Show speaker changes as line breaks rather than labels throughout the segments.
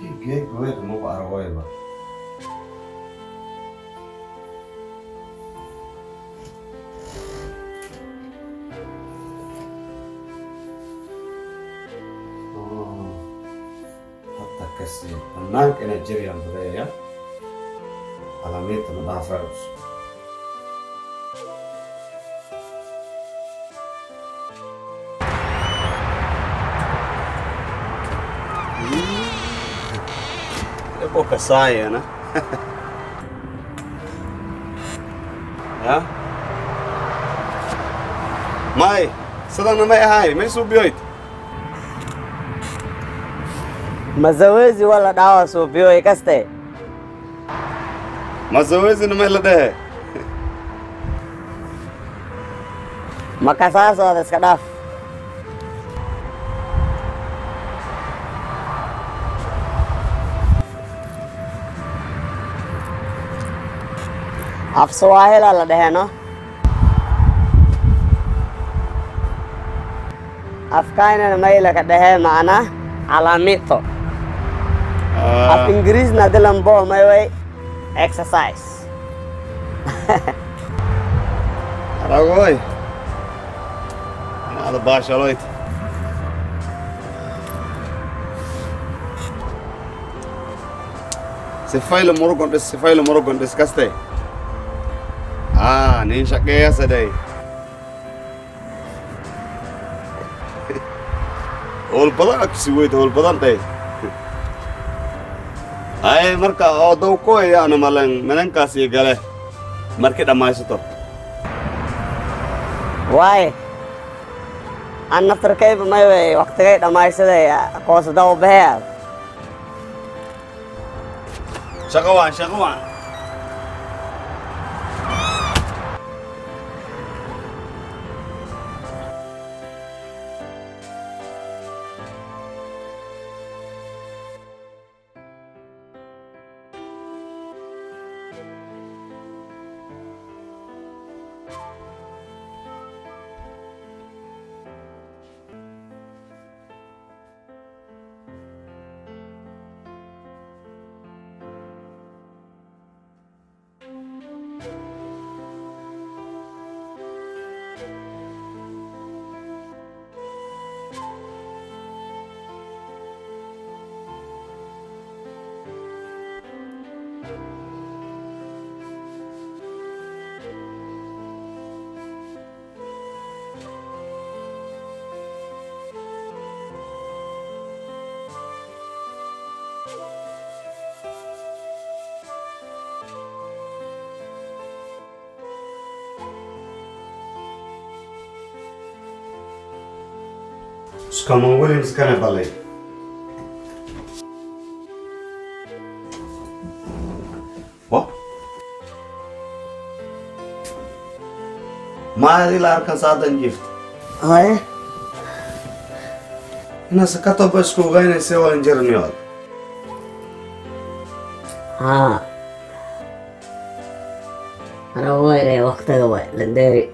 geed weed maku argoyba hadda kasi banaanka inaa jiriyaan badeeya calaamiinta ma dhaafayso Ibu kasaya na. ha? May, sidaan na may ahay, may subiyoyd.
mazoezi wala dawa suubiyo ikaste
Mazoezi na may la dhehe.
makasaasooda iska dhaaf af swaahila la dheheno afkaynana mayla ka dhehe macna calamito af ingiriisna dilambo mayway exercise
Aragoy. Ada baashaloyd. Sifayla murugon dhis, sifayla murugon dhis kaste. Ah, nin shaqeeya sadai. Ol badan aksi weyd, ol badan dhey. Ay, marka oo daw ko ayaana malan manankaasi gale. Markii dhammaysato.
waaye an naftarkayba mayway waktigay dhammaysaday koosadaw behead
Shaqo waan, shaqo waan. Scaman Williams kana balay. What? Maadi la arkan saadan jift.
haye
Ina sakato ba isku gayna se walan jirniyo.
haa ana wayre waktiga way landeeri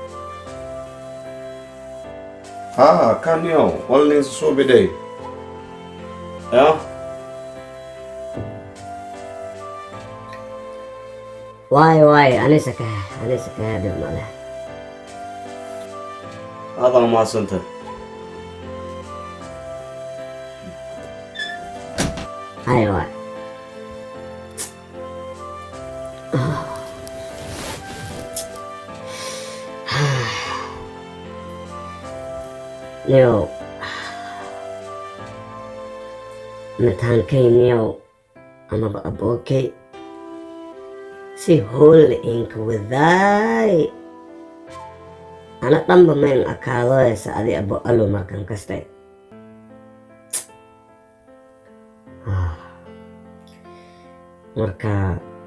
Ah, kan yo, walni subi day. Ya?
waaye waaye anisa ka anisa ka dhib male
Ada ma santa.
haye waay niyow mataankayniyow amaba abookay si hoolle inka wadaay ana dhanba mayn akaadoysa adi abo alo markan kastay marka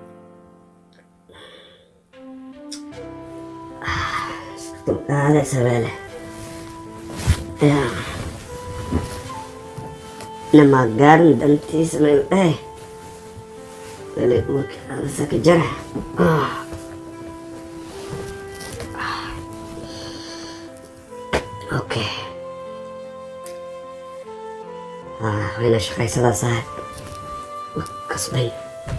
dulqaade sabeele ya nama gaarin dantiisa mayl dhahe weli urka adasaka jara okay wayna shaqaysadaa saaxib kasbay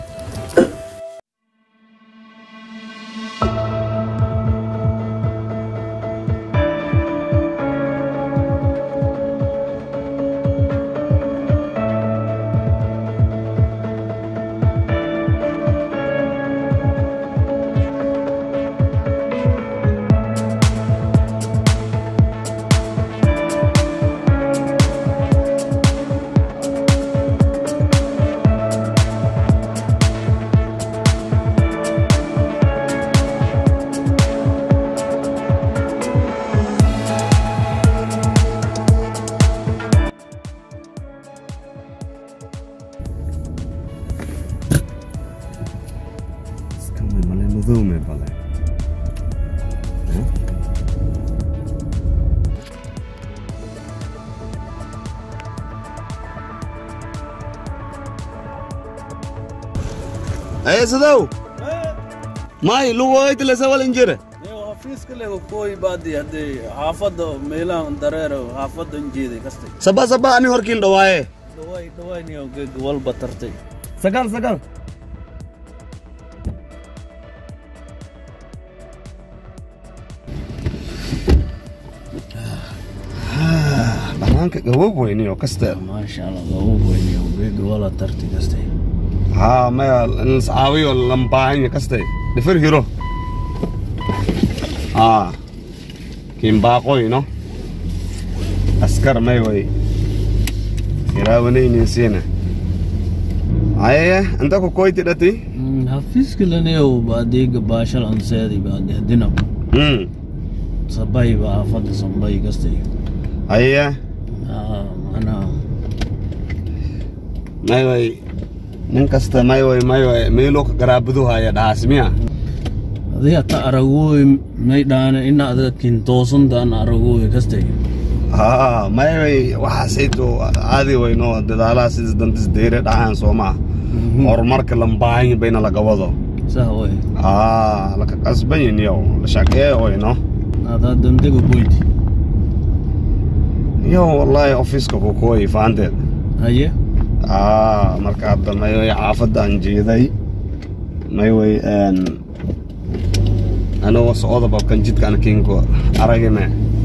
Skamy male madow bale. Ay sadaw. May lugoy tila sa walin jire.
Yo, xafiiska leh kooy baadi haddii xaafadda meelahan dareero xaafaddan jeeday kastay
Saba saba ani horkin dhawaaye.
dhawaay dhawaayniyo geeg walba tartay
Sagal sagal. Banaanka gabow weyniyo kaste.
maasha allah lagu weyniyo geeg wala tartay kastay
ها ما الصعاوي واللمباين كستي دفر هيرو اه كيم باقوي نو اسكر ما يوي يراوني نسينا ايه انت كو كويتي دتي
xafiiska leneyo baadiga baashal anseedi baadi hadina
امم
sabay ba xaafadda sambay kastay
ايه
manaa
ما يوي nin kasta mayoy mayoy meelo ka garaabadu haya dhaasmiya
adiga ta aragooy may dhaane ina adiga kintoosantaan aragooy kastay
haa mayoy waxaasayto caadi weyno dadaalaha sidas dantis deyre dhahaan soomaa horumarka lambaahan bayna laga wado
sah way
aa laka qasbanyin yow la shaqee oyno
adaa dantega boyti
yow wallaahi ofiiska kukooyi faanteed
haye
aa marka hadda mayoy xaafadaan jeeday mayway anoo socda babkan jidkaan kinko aragime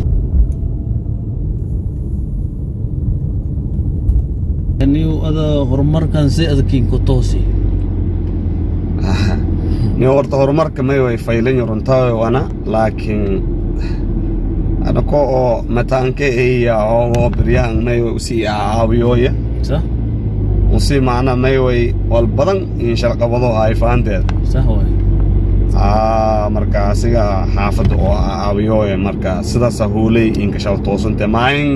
niu ada horumarkan si adkin ku toosi
ni horta horumarka mayway faylan runtawe wana laakiin anako oo mataanke iya oo biryaan mayway usii caawiyoya
sah
usii macna mayway wal badan in shalqabado ay fahanteed
sah way
aa marka asiga xaafadda oo caawiyoya marka sidaasa huuley inka shal toosante maahin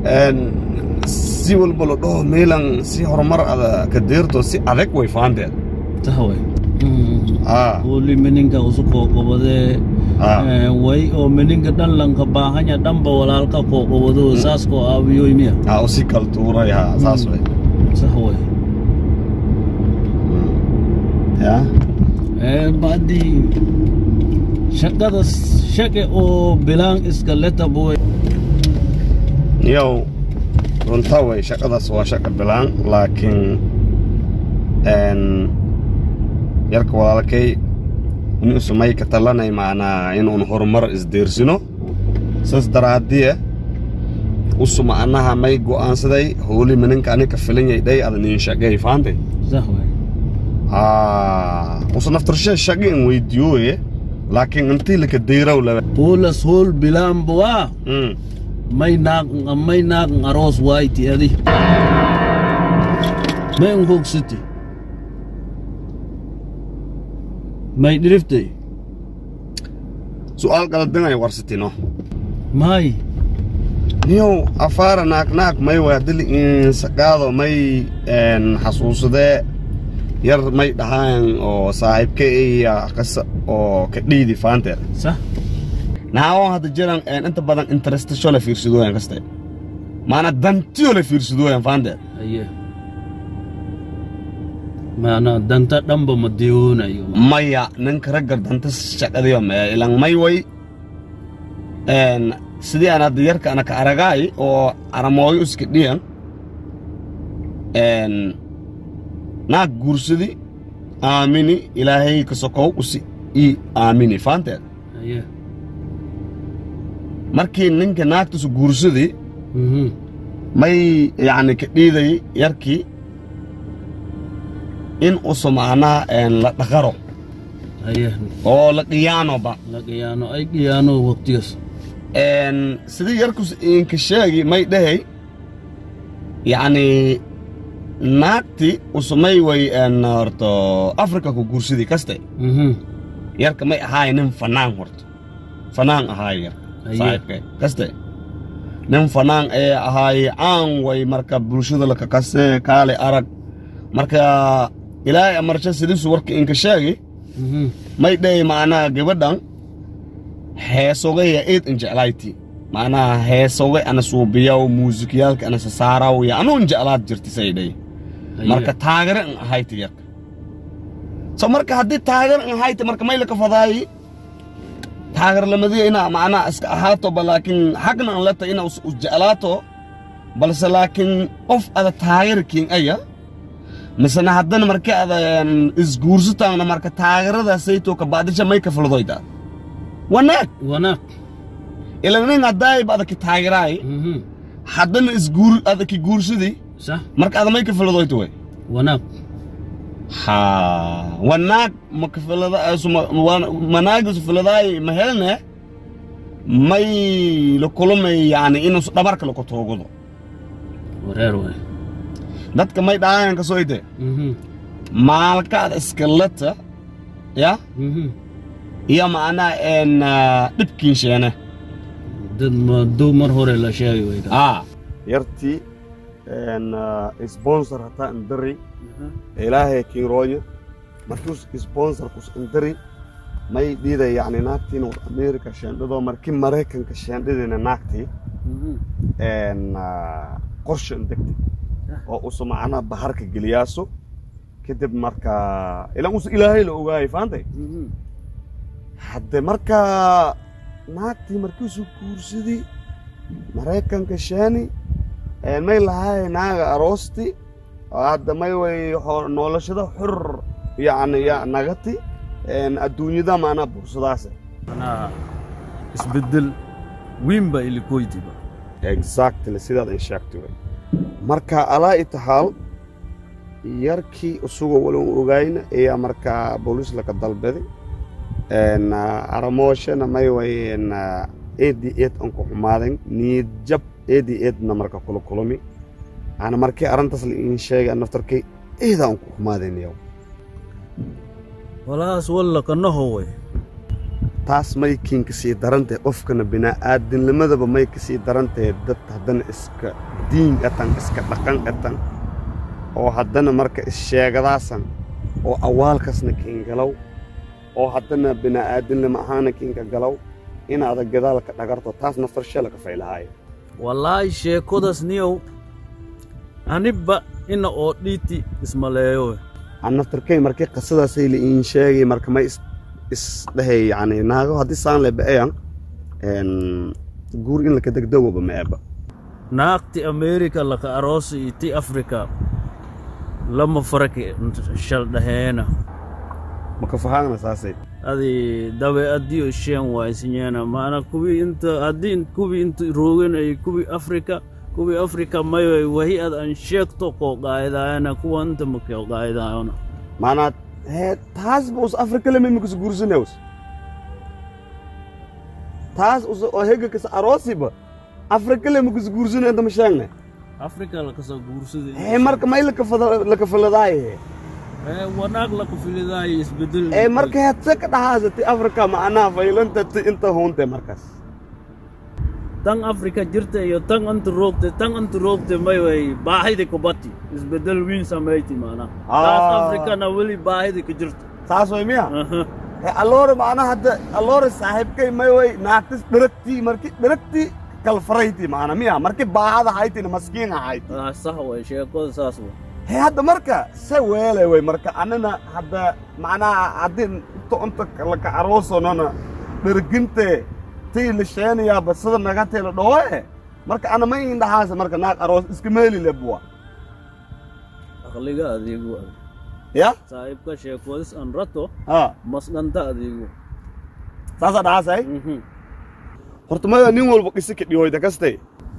si walba la dhaho meelan si horumar ada ka deerto si adag way fahanteed
sah way
aa
uli meninka usu qoqobadee
aa
way oo meninka dhan lanka baahanya dhanba walaalka qoqobado saas koo aawiyoy miya
aa usi kala tuuray ha saas way
sah way
ya
baadi shaqada shaqe oo bilaan iska leta boy
yow runta way shaqadaas waa shaqa bilaan laakiin yarka walaalkay inuusu may ka talanay macnaa inuun horumar isdeersino saas daraadiye usu macnaha may go'aansaday hooli mininka anika filanyay dhay ada nin shaqeey faante
sah way
usu naftarshe shaqi in weydiyoye laakiin intii laka deyraw laba
Pulas hol bilaan buwaa
Mm.
may naaq may naaq aroos wayti adi may unhogsiti may dhiriftay
su'aal qaladinay warsitino
may
niyow afaara naagnaag may waadili insaqaado may een, xasuusadee yar may dhahaan oo saaxiibka iya qisa oo ka dhiidi faanteed
sah
naawon hadda jiran een, inta badan interestasho la fiirsadooyan kaste maana dantiyo la fiirsadooyan faanteed
aye maana danta dhanba ma diyoonayo
maya ninka raggar danta shaqadiyo mee ilan may way een, sidii aan hadda yarka ana ka aragaay oo aramooyo iska dhiyan een, naag guursadi aamini ilaahay ka sokow usi ii aamini faanteed
haye
markii ninka naagtisu guursadi
mhm
may yacni ka dhiiday yarkii in usu macnaha een, la dhaqaro
haye
oo la qiyaanoba
la qiyaano ay qiyaano waqtigaas
een, sidii yarkus inka sheegi may dhahay yacni naagti usumay way een, horto afrika ku guursadi kaste
mhm
yarka may ahaay nin fanaan horto fanaan ahaay yarka
Aye.
saaxiibkay kaste nin fanaan ee ahaay caan way marka bulshada lakakase kaale arag marka ilaahay amarsha sidiisu warka inka sheegi
mhm
may dhahay macnaha gabadhan heesogaya eed injeclayti macnaha heesogay ana suubiyaw muusikiyaalka ana sasaaraw ya anuu injeclaad jirti say dhahay
haye
marka taagare in ahayti yarka so marka haddii taageer in ahayti marka may laka fadaayi taageerlamadiya ina macnaha iska ahaato ba laakiin xagna an leta ina us jeclaato balse laakiin qof ada taageerkiin aya misena haddana marka ada een, isguursataana marka taageeradaasayto kabacdisha may ka fuldoyda wanaag
wanaag
ila nin haddaayba adaki taageeraay
mhm
haddana isguur adaki guursadi
sax
marka ada may ka fuldoyto way
wanaag
ha wanaag makafilada manaagisu filadaay mahelne may la kulumay yani inuu dhabarka lako toogado
wareer waay
dadka may dhaayan ka soo ide
mhm
maalkaad iskalata ya
mhm
iyo macnaa een dhibkiin sheene
dad ma dow mar hore la sheegay way ka
a yartii een sponsor hataa indari ilaahay kiirooyo markuus sponsorkus indari may dhiiday yacni naagtii north america sheendhadoo markii maraykanka sheendhadina naagtii
mhm
een qorshe indegtay oo usu macnaa baharka geliyaaso kadib marka ilan usu ilaahay la ogaayay faantay
mhm
hadde markaa naagtii markiisu guursadii maraykanka sheeni een may lahaay naaga aroosti oo hadda may way xo- noolashada xur yacni ya nagati een adduunyada maanaa bursadaase
anaa isbeddel weyn baa ilikoytiba
exactly sidaad in sheegtay wey marka alaa itahaal yarkii isagoo wali u ogayna ayaa markaa booliis laka dalbaday een aramooshana may way een eedi eed aan ku xumaaden niyad jab eedi eedna marka kula kulami ana markii arrintaas la iin sheegay naftarkay eeda aan ku xumaaden yow
walaas walla kanaho way
taas may kiin ka sii darantahay qofkana bini'aadinnimadaba may ka sii darantahay dad haddana iska diin atan iska dhaqan atan oo haddana marka issheegadaasan oo awaalkasna kiin galow oo haddana bini'aadinnimo ahaana kiinka galow inaada gadaalka dhagarto taas naftar sheela ka faylahaayo
wallaahi sheekodas niyow anibba ina oo dhiiti ismaleeyo
aan naftarkay markii qisadaasay la iin sheegay marka may is isdhehay yacni naago haddii saan le ba'ayan een guur in laka degdegooba ma eeba
naagti amerika laka aroosi iti afrika lama faraki shal dhaheena
maka fahaagna saasay
adi dabeecadiyo sheen waaysinyeena maana kuwii inta haddii kuwii inta roogen ay kuwii afrika kuwii afrika mayo wahi ad an sheegto koo qaaydaayana kuwa inta makoo qaaydaayona
maanaa hee taas ba us afrika lema imikas guursanews taas us oo hegakas aroosiba afrika lemikas guursane inta ma sheegne
afrika lakasoo guursaday
hee marka may lakafada- lakafaladaay
ee wanaag laka filidaayo isbedel
ee marka heedse ka dhahaasati afrika macnaha faylanta ti inta huunte markaas
tan afrika jirta iyo tan anta roogte tan anta roogte may way baahidi kubati isbedel wiin samayti maana
Ah.
taas afrikana weli baahidi ka jirta
saas way miya
Aha.
hee alloore macnaha hadda alloore saaxiibkay may way naagtis dheragtii marki dheragtii kalfarayti macna miya marki baahada haytina maskiin ahayd
Ah, sax way sheekada saas way
hee hadda marka se weelay way marka anina hadda macnaha haddii inta unta laka aroosonona dherginte tii la sheenayaaba sida nagatee la dhawoe marka ana ma in dhahaasa marka naag aroos iska meeli lebuwa
aqliga adigu
ya
saaxiibka sheekoodis aan rato
ha
masqanta adigu
saasaa dhacaasay
Mhm.
horta maya nin walba qisa ka dhihoyda kaste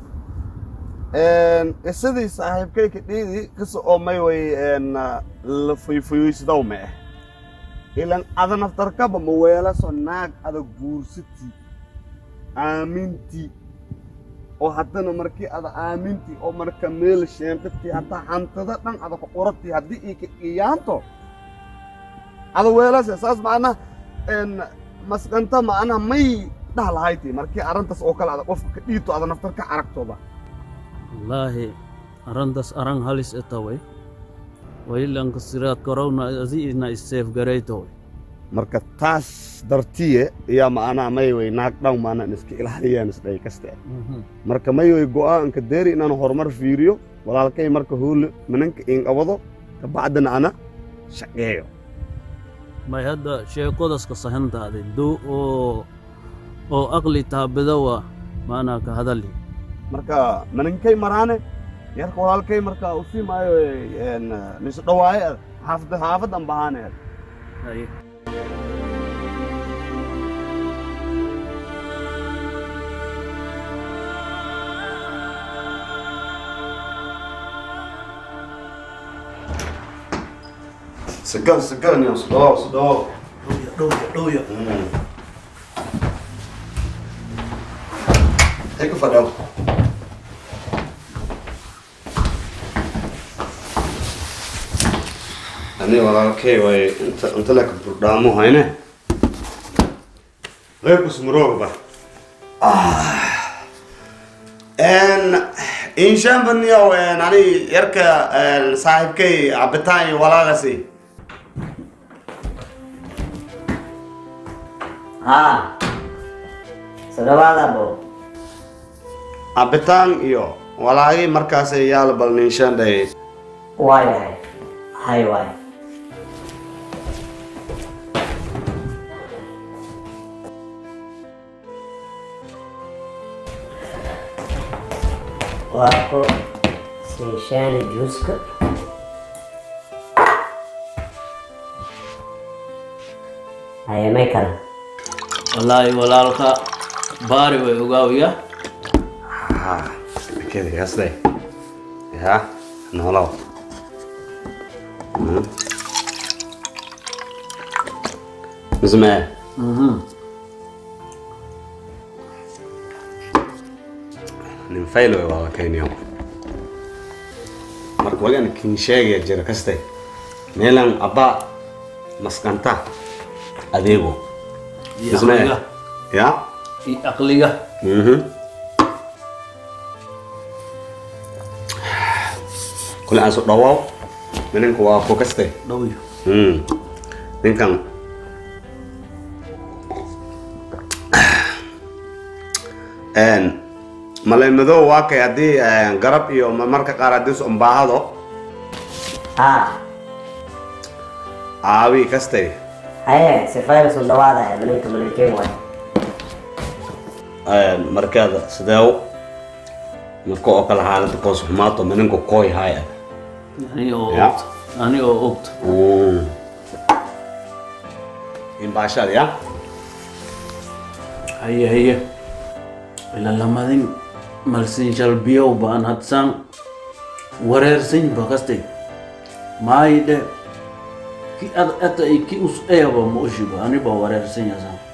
qisadii saaxiibkay ka dhiidi qisa oo may way la fayfayoysadaw ma ah ilan ada naftarkaba ma weelaso naag ada guursati aaminti oo haddana markii ada aaminti oo marka meel sheentati haddaa hantada dhan ada ku qorati haddii ii ka iyaanto ada weelase saas macna masqanta macnaha may dhaha lahayti markii arrintaas oo kale ada qofka ka dhiito ada naftar ka aragtoba
wallaahi arrintaas arran halis etaway wailanka siraad korowna adiina iseef garaytoway
marka taas dartiye ayaa macnaha may way naag dhan maanaan iska ilaaliyaan isdhay kaste marka may way go'aanka deeri inaan horumar fiiriyo walaalkay marka hoole minanka inqabado kabacdina ana shaqeeyo
may hadda sheekodaska sahantaaday duu oo oo aqli taabidawa maanaa ka hadali
marka manankay maraane yarka walaalkay marka usii maayo nisu dhawaaye xaafad xaafadan bahaane
Haye.
sagal sagal niyo sudhawaw sudhawaw
dhowya dhowya
ay ku fadhaw ani walaalkay way inta inta leka burdhaamo hayne reerkus muroogba inshaanbaniyow ani yarka saaxiibkay cabitaan iyo walaagasi
haa soo dhawaada abo
cabitaan iyo walaagi markaasay yaala bal ninshaandhay
waay waay hay waay waako sinshaani juuska haye may kale
wallaahi walaalka baari way ogaawiya
kedi kasday ya noolow mismee nin fayl way walaalkayniyo marka wagan kin sheegaya jira kaste meelan abba maskanta adeego
iyo
mismee
aqliga
ya
iyo aqliga
Mhm. kule aan su dhawaaw ninka waa ku kaste
dhowya
Mm. ninkan Een, malay madow waa kay haddii een, garab iyo ma- marka qaar haddii is umbaahado
haa
aawi kastay
haye sifayla soo dhawaada malinka malinkeen waay
Een, markaada sideew marka oo kale xaalada koos xumaato mininku kooy haya
ani oo
Ya.
ogta ani oo ogta
imbaashada ya
haye haye ila lamadin malsin shalbiyow baan hadsan wareersan bakastay maayidhe ki ad ata i ki us eeba ma ushiba ani ba wareersan yasan